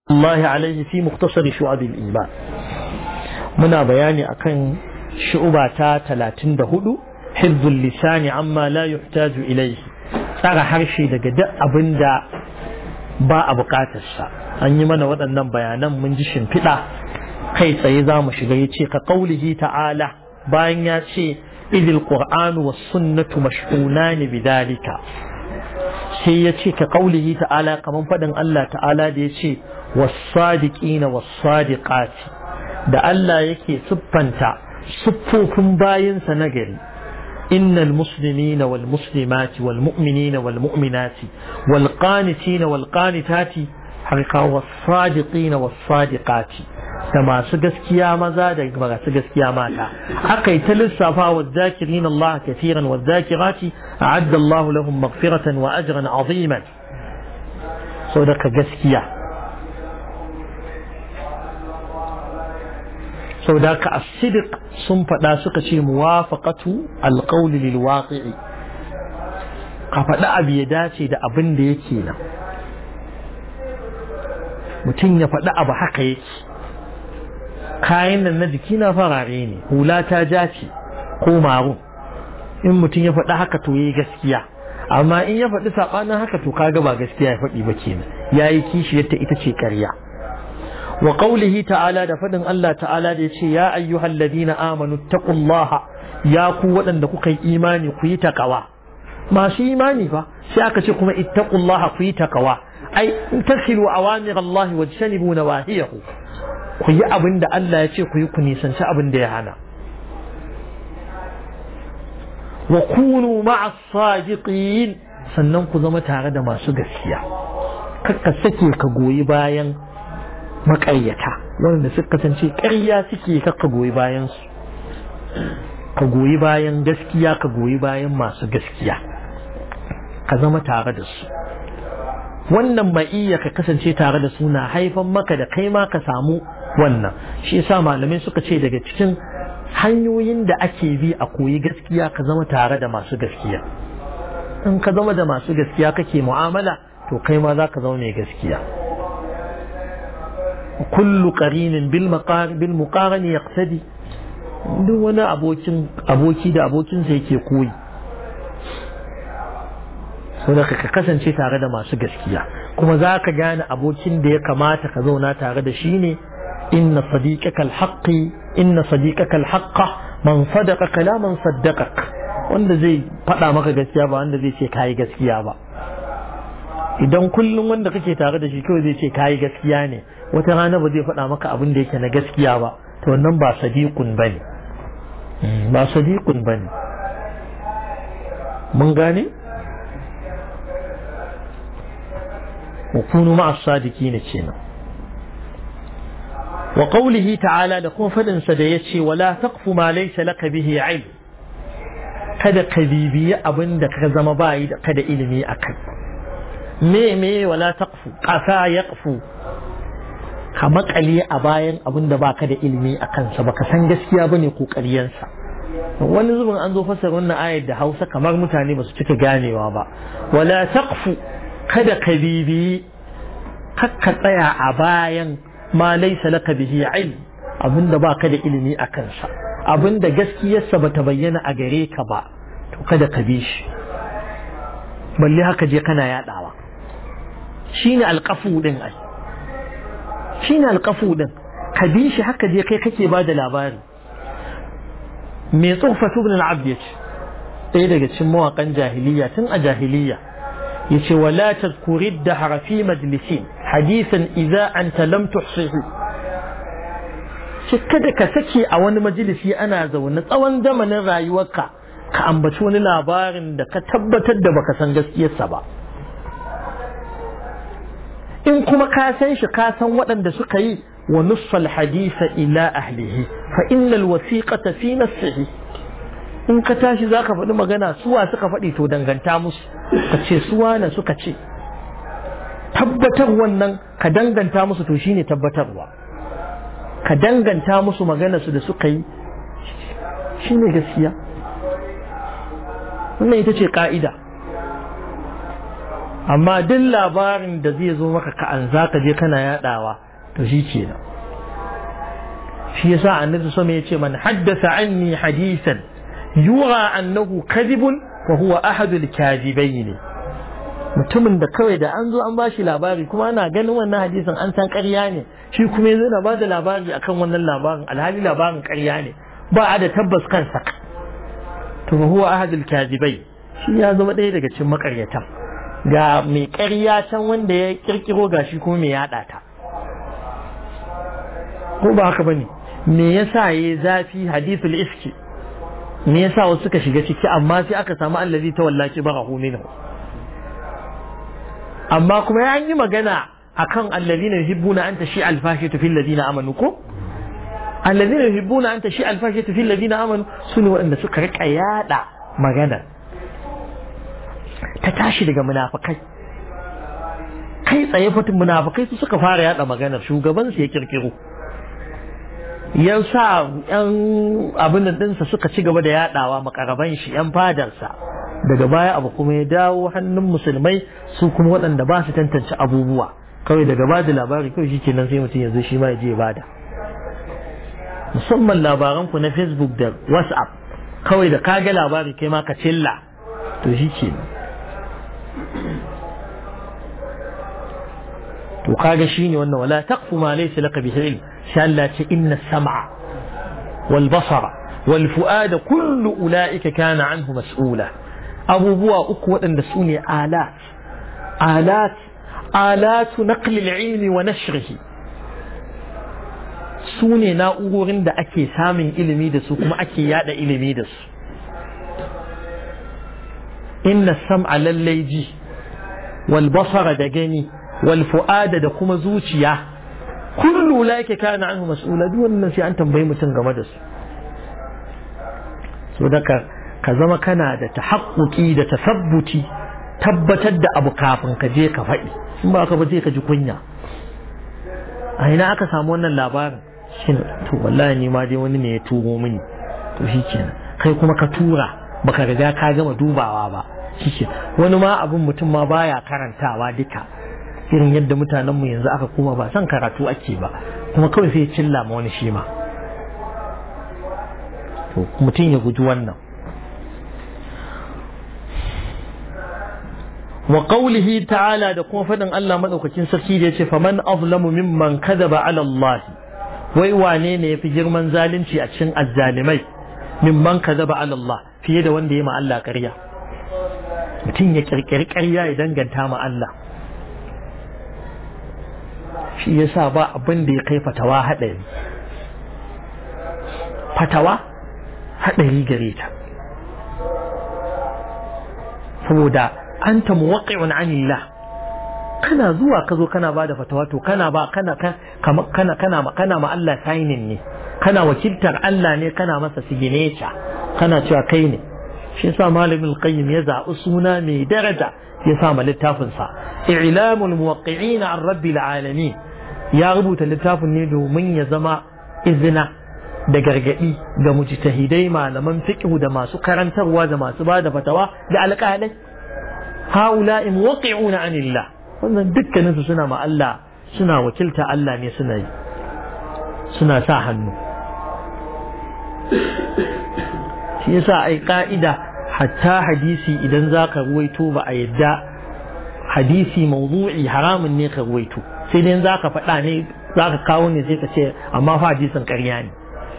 الله عليه في مختصر شعب الإيمان منا بياني أكن شعبة تلاتين دهدو حفظ اللسان عما لا يحتاج إليه tsara harshe daga duk abin da ba a bukatarsa an yi mana waɗannan bayanan mun ji shimfiɗa kai tsaye za mu shiga ya ce ka ƙaulihi ta'ala bayan ya ce idil qur'anu was sunnatu mash'unani bidalika sai ya ce ka ƙaulihi ta'ala kamar faɗin Allah ta'ala da ya ce wasadiqina wasadiqati da Allah yake siffanta siffofin bayinsa na gari إن المسلمين والمسلمات والمؤمنين والمؤمنات والقانتين والقانتات حقيقة والصادقين والصادقات كما سجسكيا مزا كما سجسكيا ماتا حقي تلسفا والذاكرين الله كثيرا والذاكرات أعد الله لهم مغفرة وأجرا عظيما صدق جسكيا sau da ka asidik sun faɗa suka ce muwafaqatu alqawli lil waqi'i ka faɗa abu ya dace da abin da yake nan mutum ya faɗi abu haka yake kayan nan na jiki na farare ne hula ta ja ce ko marun in mutum ya faɗi haka to yayi gaskiya amma in ya faɗi saɓanin haka to kaga ba gaskiya ya faɗi ba kenan yayi kishiyarta ita ce ƙarya وقوله تعالى دفدن الله تعالى ديشي يا أيها الذين آمنوا اتقوا الله يا قوة لكي إيماني كي تقوى ما شي إيماني فا شاك شكما اتقوا الله كي تقوى أي تخلوا أوامر الله واجتنبوا نواهيه كي أبن دا الله يشي كي كني سنشا أبن دا يهانا وكونوا مع الصادقين sannan ku zama tare da masu gaskiya kakka sake ka goyi bayan maƙaryata wanda suka kasance ƙarya suke kakka goyi bayan su ka goyi bayan gaskiya ka goyi bayan masu gaskiya ka zama tare da su wannan ma'iyya ka kasance tare da su na haifan maka da kai ma ka samu wannan shi yasa malamai suka ce daga cikin hanyoyin da ake bi a koyi gaskiya ka zama tare da masu gaskiya in ka zama da masu gaskiya kake mu'amala to kai ma za ka zama mai gaskiya kullu qarinin bil bil muqarani yaqtadi duk wani abokin aboki da abokinsa yake koyi saboda ka kasance tare da masu gaskiya kuma za ka gane abokin da ya kamata ka zauna tare da shi ne inna sadiqaka alhaqi inna sadiqaka alhaqqa man sadaqa kalaman saddaqak wanda zai faɗa maka gaskiya ba wanda zai ce kayi gaskiya ba idan kullum wanda kake tare da shi kawai zai ce kayi gaskiya ne wata rana ba zai faɗa maka abin da yake na gaskiya ba to wannan ba sadiqun bane ba sadiqun bane mun gane وكونوا مع الصادقين كينا وقوله تعالى لكم فدن سديتشي ولا تقف ما ليس لك به علم kada ka bibiyi abin da ka zama bayi da kada ilimi a kai me me wala taqfu qasa yaqfu ka makale a bayan abin da baka da ilimi a kansa baka san gaskiya bane ko ƙaryansa wani zubin an zo fasar wannan ayar da Hausa kamar mutane ba su cika ganewa ba wala taqfu kada ka bibiyi kakka tsaya a bayan ma laisa laka bihi ilm abinda baka da ilimi a kansa abinda gaskiyarsa bata bayyana a gare ka ba to kada ka bi shi balle haka je kana yadawa shine alqafu din ai shine alqafu din ka bi shi haka je kai kake bada labari me tsofa ibn al-abd yace ɗaya daga cikin mawaƙan jahiliya tun a jahiliya yace wala tadhkuri ad-dahr fi majlisin hadithan idza anta lam tuhsihi shi kada ka sake a wani majalisi ana zaune tsawon zamanin rayuwarka ka ambaci wani labarin da ka tabbatar da baka san gaskiyarsa ba in kuma ka san shi ka san waɗanda suka yi wa nussal hadisa ila ahlihi fa innal wasiqata fi nafsihi in ka tashi zaka faɗi magana suwa suka faɗi to danganta musu ka ce suwa na suka ce tabbatar wannan ka danganta musu to shine tabbatarwa ka danganta musu magana su da suka yi shine gaskiya wannan ita ce ka'ida amma duk labarin da zai zo maka ka an za ka je kana yadawa to shi ke nan shi yasa annabi sama ya ce man haddasa anni hadisan yura annahu kadhibun wa huwa ahadul kadibaini mutumin da kawai da an zo an bashi labari kuma ana ganin wannan hadisin an san ƙarya ne shi kuma yanzu na bada labari akan wannan labarin alhali labarin ƙarya ne ba a da tabbas kansa to huwa ahadul kadibai shi ya zama ɗaya daga cikin makaryatan ga mai ƙarya can wanda ya kirkiro gashi kuma mai yaɗa ta ko ba haka bane me yasa yayi zafi hadithul iski me yasa wasu suka shiga ciki amma sai aka samu allazi ta wallaki barahu minhu amma kuma ya yi magana akan allazina yuhibbuna an tashi alfashatu fil ladina amanu ko allazina yuhibbuna an tashi alfashatu fil ladina amanu sune waɗanda suka rika yada magana ta tashi daga munafikai kai tsaye fatin munafikai su suka fara yada maganar shugaban su ya kirkiro yan sa yan abin dinsa suka ci gaba da yadawa makaraban shi yan fadarsa daga baya abu kuma ya dawo hannun musulmai su kuma waɗanda ba su tantance abubuwa kawai daga bada labari kawai shi kenan sai mutum yanzu shi ma ya je bada musamman labaran ku na facebook da whatsapp kawai da kaga labari kai ma ka cilla to shi kenan to kaga shine wannan wala taqfu ma laysa laka bihi ilm sha Allah ce inna sam'a wal basara wal fu'ada kullu ulaika kana anhu mas'ula abubuwa uku waɗanda su ne alat alat alatu naqli ilmi wa nashrihi su ne na'urorin da ake samun ilimi da su kuma ake yada ilimi da su inna sam'a lallai ji wal basara da gani wal fu'ada da kuma zuciya kullu laike kana anhu mas'ula duk wannan sai an tambayi mutum game da su so daga ka zama kana da tahaqquqi da tasabbuti tabbatar da abu kafin ka je ka faɗi in ba ka ba zai ka ji kunya a ina aka samu wannan labarin shin to wallahi ni ma dai wani ne ya turo mini to shikenan kai kuma ka tura baka riga ka gama dubawa ba shike wani ma abin mutum ma baya karantawa duka irin yadda mutanen mu yanzu aka kuma ba san karatu ake ba kuma kawai sai ya cilla ma wani shi ma to mutum ya guji wannan wa qawlihi ta'ala da kuma fadin Allah madaukakin sarki da yace faman azlamu mimman kadaba ala Allah wai wane ne yafi girman zalunci a cikin azzalimai mimman kadaba ala Allah fiye da wanda ya ma Allah ƙarya mutum ya kirkiri ƙarya ya danganta ma Allah shi yasa ba abin da ya kai fatawa haɗari fatawa haɗari gare ta saboda anta muwaqqi'un 'anillah kana zuwa ka zo kana bada fatawa to kana ba kana kana kana kana ma Allah signing ne kana wakiltar Allah ne kana masa signature kana cewa kai ne shi yasa malamin qayyim ya zaɓi suna mai daraja ya sa ma littafin sa i'lamul muwaqqi'in 'an rabbil alamin ya rubuta littafin ne domin ya zama izina da gargadi ga mujtahidai malaman fiqh da masu karantarwa da masu bada fatawa da alƙalai haula'i muwaqqi'una 'anillah wannan dukkanin su suna ma Allah suna wakilta Allah ne suna yi suna sa hannu shi yasa ai ka'ida hatta hadisi idan zaka ruwaito ba a yadda hadisi mawdu'i haramun ne ka ruwaito sai dai zaka faɗa ne zaka kawo ne sai ka ce amma fa hadisin ƙarya ne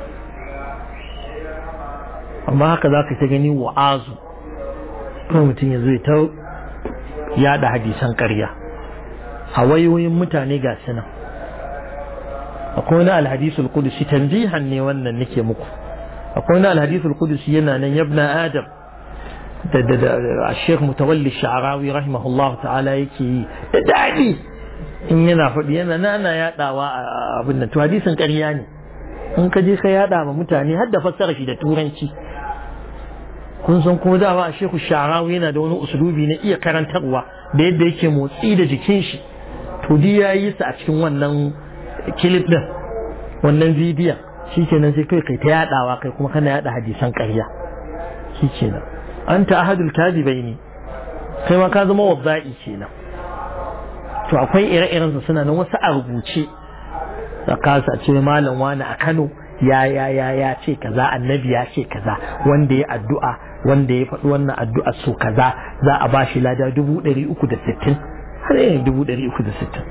amma haka zaka ta gani wa'azu kuma mutum ya zo ya ta yada hadisan ƙarya a wayoyin mutane ga su nan akwai wani alhadisul kudusi tanzihan ne wannan nake muku akwai wani alhadisul kudusi yana nan yabna adam da da da Sheikh Mutawalli Sha'rawi rahimahullah ta'ala yake yi da dadi in yana faɗi yana nana yadawa a abin nan to hadisin ƙarya ne in ka je ka yada ma mutane har da fassara shi da turanci kun san kuma dama a shehu sharawi yana da wani usulubi na iya karantarwa da yadda yake motsi da jikin shi to di ya yi sa a cikin wannan kilif din wannan bidiyon shi kenan sai kai kai ta yadawa kai kuma kana yada hadisan ƙarya shi kenan an ta ahadul kadibai ne kai ma ka zama wazza'i kenan to akwai ire-iren su suna nan wasu a rubuce da kasa ce malam wani a Kano ya ya ya ya ce kaza annabi ya ce kaza wanda ya addu'a wanda ya faɗi wannan addu'a so kaza za a ba shi lada dubu ɗari uku da sittin har yin dubu ɗari uku da sittin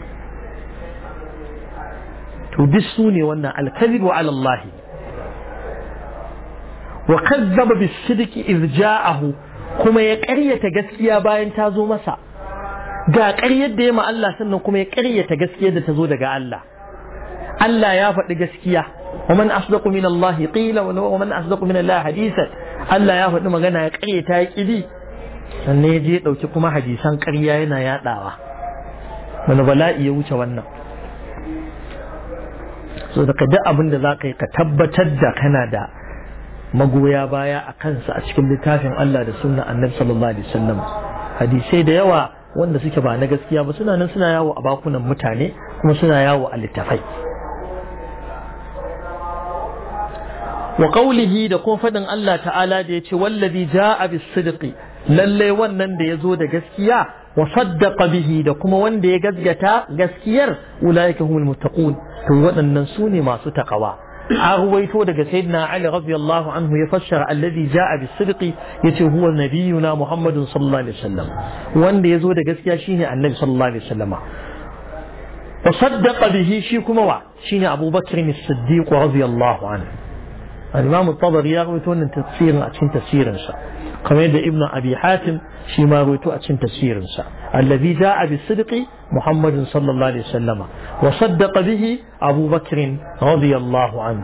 to duk su ne wannan alkalib wa alallahi wa kazzaba bis sidqi iz ja'ahu kuma ya ƙaryata gaskiya bayan ta zo masa ga ƙaryar da ya ma Allah sannan kuma ya ƙaryata gaskiyar da ta zo daga Allah Allah ya faɗi gaskiya wa man asdaqu min Allah qila wa man asdaqu min Allah hadisan Allah ya faɗi magana ya ƙaryata ya ƙidi sannan ya je ya ɗauki kuma hadisan ƙarya yana yaɗawa wani bala'i ya wuce wannan so daga duk abin da za ka yi ka tabbatar da kana da magoya baya a kansa a cikin littafin Allah da sunna annabi sallallahu alaihi wasallam hadisai da yawa wanda suke ba na gaskiya ba suna nan suna yawo a bakunan mutane kuma suna yawo a littafai wa qawlihi da kuma fadin Allah ta'ala da yace wallazi jaa bis sidqi lalle wannan da yazo da gaskiya wa saddaqa bihi da kuma wanda ya gaskata gaskiyar ulaika humul muttaqun to waɗannan su ne masu takawa a ruwaito daga sayyidina Ali radiyallahu anhu ya fassara alladhi jaa bis sidqi yace huwa nabiyuna Muhammadun sallallahu alaihi wasallam wanda yazo da gaskiya shine annabi sallallahu alaihi wasallama wa saddaqa bihi shi kuma wa shine Abu Bakr as-Siddiq radiyallahu anhu al-Imam at-Tabari ya rawaito wannan tafsirin a cikin tafsirinsa kamar yadda Ibn Abi Hatim shi ma rawaito a cikin tafsirinsa alladhi jaa bis-sidqi محمد صلى الله عليه وسلم وصدق به أبو بكر رضي الله عنه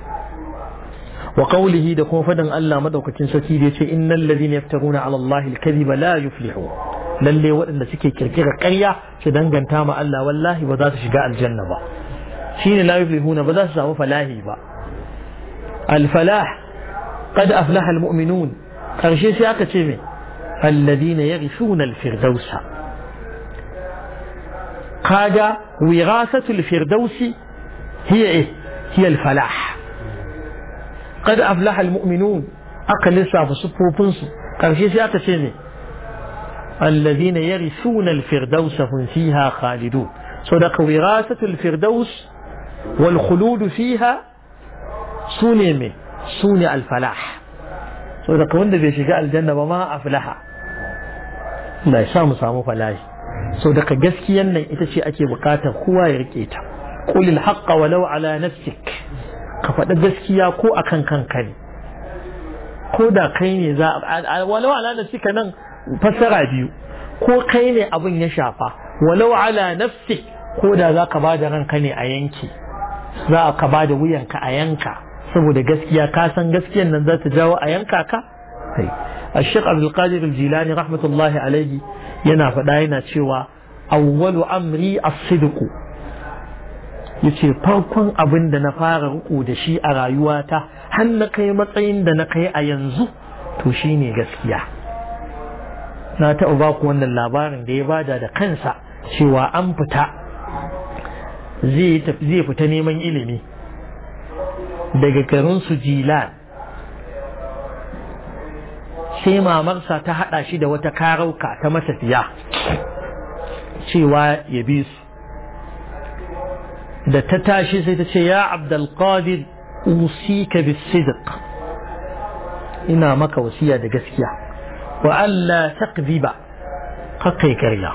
وقوله دكون فدن الله مدوك تنسكي إن الذين يفترون على الله الكذب لا يفلحون lalle waɗanda suke kirkira ƙarya su danganta ma Allah wallahi ba za su shiga aljanna ba shine la yuflihuna ba za su samu falahi ba al-falah qad aflaha al-mu'minun karshe sai aka ce me alladhina yaghshuna al-firdausa kaga wirasatul firdausi hiya eh hiya al-falah qad aflaha al-mu'minun aka lissafa sufofin su karshe sai aka ce ne الذين يرثون الفردوس هم فيها خالدون صدق وراثة الفردوس والخلود فيها سوني سوني الفلاح صدق وند بيشجع الجنة وما أفلح لا يسامو سامو فلاح صدق جسكي أن إتشي أكي بقاتا هو يركيتا قل الحق ولو على نفسك كفتا جسكي كو أكن كان كان كودا كيني ذا ولو على نفسك نن fassara biyu ko kai ne abin ya shafa walau ala nafsi ko da za ka ba da ranka ne a yanki za ka ba da wuyanka a yanka saboda gaskiya ka san gaskiyan nan za ta jawo a yanka ka الشيخ عبد القادر الجيلاني رحمة الله عليه yana faɗa yana cewa awwalu amri as-sidqu yace farkon abin da na fara riko da shi a rayuwata har na kai matsayin da na kai a yanzu to shine gaskiya na taɓa ba ku wannan labarin da ya bada da kansa cewa an fita zai fita neman ilimi daga garin su jilan sai mamarsa ta haɗa shi da wata karauka ta matafiya cewa ya bi su da ta tashi sai ta ce ya abdulkadir usika bisidq ina maka wasiya da gaskiya wa Allah taqziba kakai karya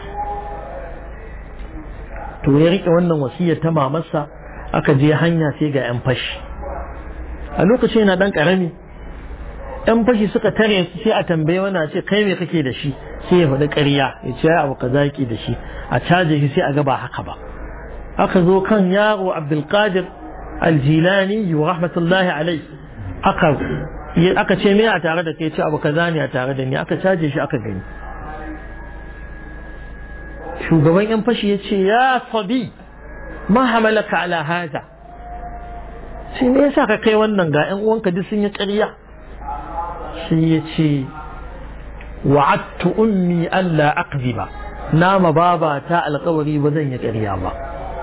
to ya rike wannan wasiyar ta mamarsa aka je hanya sai ga yan fashi a lokacin yana dan karami yan fashi suka tare su sai a tambaye wani ce kai me kake da shi sai ya faɗi ƙarya ya ce abu kaza yake da shi a caje shi sai a ga ba haka ba aka zo kan yaro abdulkadir aljilani wa rahmatullahi alai aka aka ce me a tare da kai ce abu kaza ne a tare da ni aka caje shi aka gani shugaban yan fashi ya ce ya sabi ma hamalaka ala haza sai me yasa ka kai wannan ga yan uwanka duk sun yi ƙarya sai ya ce wa'adtu ummi alla aqziba nama baba ta alƙawari ba zan yi ƙarya ba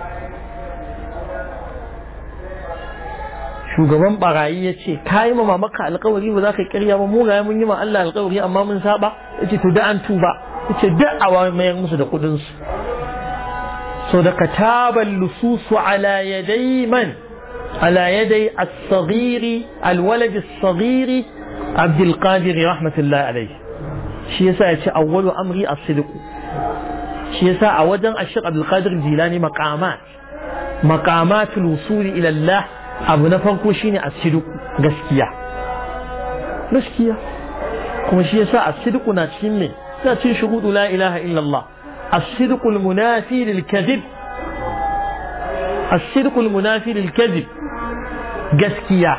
shugaban barayi ya ce ka yi ma maka alkawari ba za ka kirya ba mu ga mun yi ma Allah alkawari amma mun saba ya ce to da an tuba yace duk a mayar musu da kudin su so da kataban lususu ala yadai man ala yadai as-saghiri al-walad as-saghiri Abdul Qadir rahmatullahi alayhi shi yasa yace awwalu amri as-sidq shi yasa a wajen Ashaq Abdul Qadir Jilani maqamat maqamatul wusuli ila Allah abu na farko shine as-sidq gaskiya gaskiya kuma shi yasa as-sidq na cikin me na cikin shuhudu la ilaha illa Allah as-sidq al-munafi lil-kadhib as-sidq al-munafi lil-kadhib gaskiya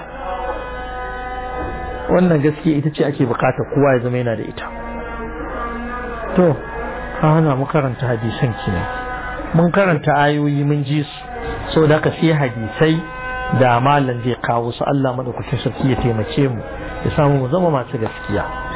wannan gaskiya ita ce ake bukatar kowa ya zama yana da ita to hana mu karanta hadisan kenan mun karanta ayoyi mun ji su so da ka sai hadisai da malam zai kawo su Allah madaukakin sarki ya taimake mu ya samu mu zama masu gaskiya